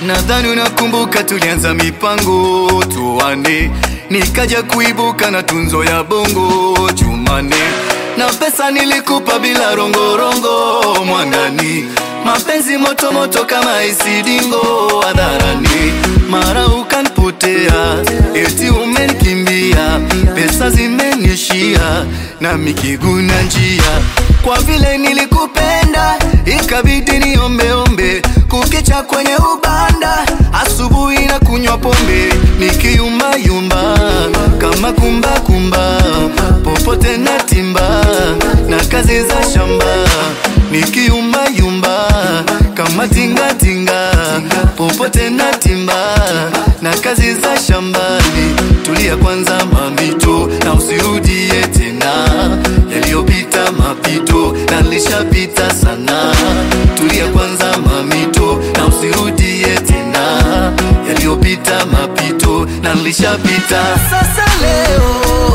Nadhani unakumbuka tulianza mipango tuane, nikaja kuibuka na tunzo ya bongo Jumane, na pesa nilikupa bila rongorongo mwandani, mapenzi moto moto kama isidingo hadharani, mara ukanipotea, eti umenikimbia, pesa zimenishia na mikiguna njia, kwa vile nilikupenda ikabidi niombeombe kukicha kwenye ubanda, asubuhi na kunywa pombe nikiyumbayumba kama kumbakumba, popote na timba na kazi za shamba nikiyumbayumba kama tingatinga, popote na timba na kazi za shambani. Tulia kwanza mamito, na usirudie tena yaliyopita mapito, na lishapita sana. Tulia kwanza mamito, na usirudie tena yaliyopita mapito, na lishapita. Sasa leo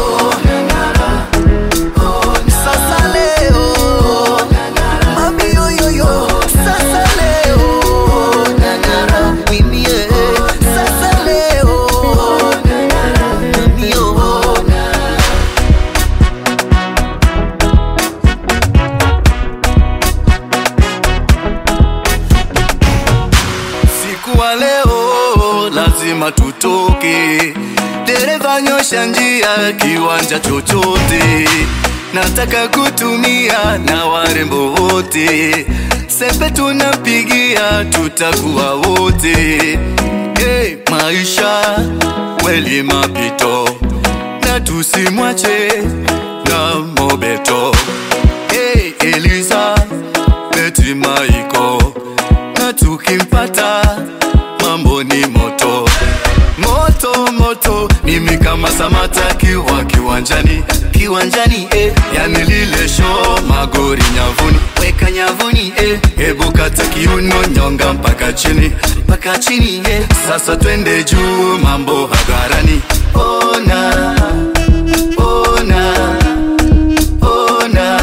sasa leo mami yoyoyo, sasa leo nang'ara mimi eh, sasa leo mimi yo Siku wa leo lazima tutoke, dereva nyosha njia, kiwanja chochote. Nataka kutumia na warembo wote, sepe tunapigia, tutakuwa wote. Hey, maisha kweli mapito, na tusimwache na mobeto. Hey, Eliza Beti Maiko na tukimpata mambo ni moto moto moto, mimi kama Samata kiwa kiwanjani kiwanjani, eh, yani lile show magori nyavuni, weka nyavuni, eh, hebu kata kiuno nyonga mpaka chini mpaka chini, eh, sasa twende juu, mambo hadharani, ona ona ona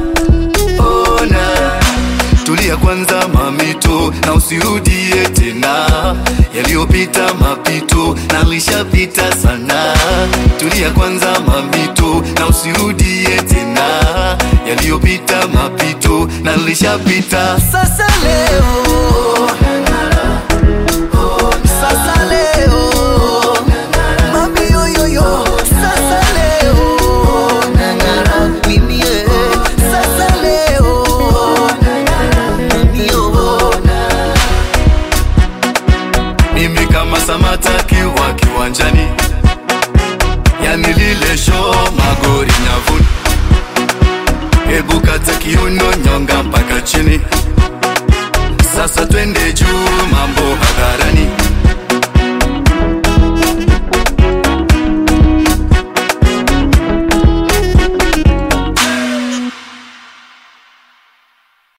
ona Tulia kwanza mamito, na usirudie tena yaliyopita mapito, na lishapita sana. Tulia kwanza mamito, na usirudie tena yaliyopita mapito, na lishapita. Sasa leo sasa leo mami yoyoyo, sasa leo nang'ara mimi eh, sasa leo mimi yo mimi kama Samata kiwa kiwanjani, yani lile show magori nyavuni, hebu kata kiuno